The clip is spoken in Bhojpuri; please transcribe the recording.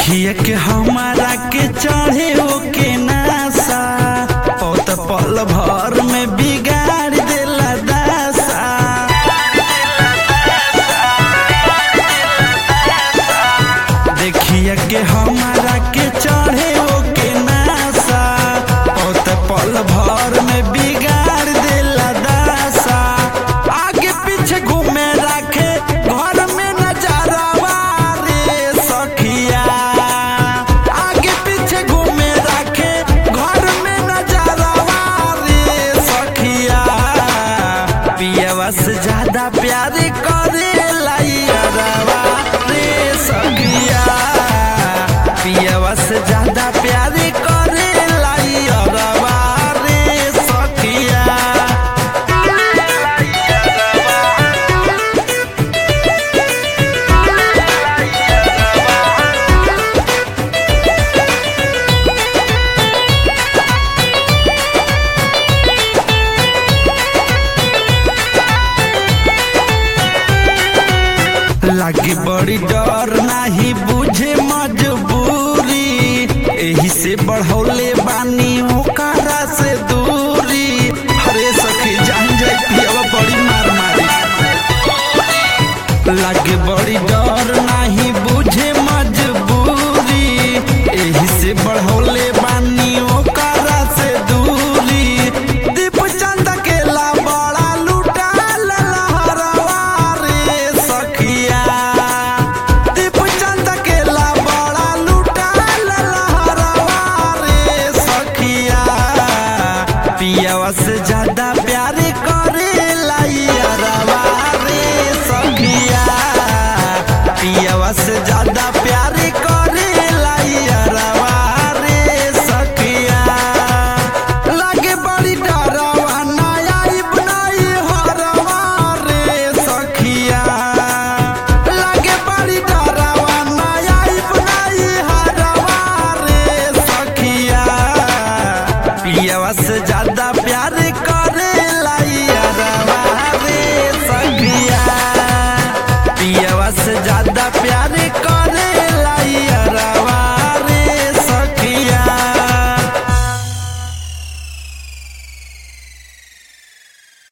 देखिए के हमारा के चढ़े के नासा पौत पल भर में बिगाड़ देला दासा देखिए के हमारा के चढ़े के नासा पौत पल भर में बिगाड़ देला दासा आगे पीछे घूमे रखे घर में नजरवा रे सखिया आगे पीछे घूमे रखे घर में नजरवा रे सखिया पियवा से ज्यादा प्यार करे लाइयरवा रे सखिया पियवा से ज्यादा प्यार करे लाइयरवा रे सखिया लागे बड़ी डर नाही बुझे मजबूरी एही से बढ़ौले बानी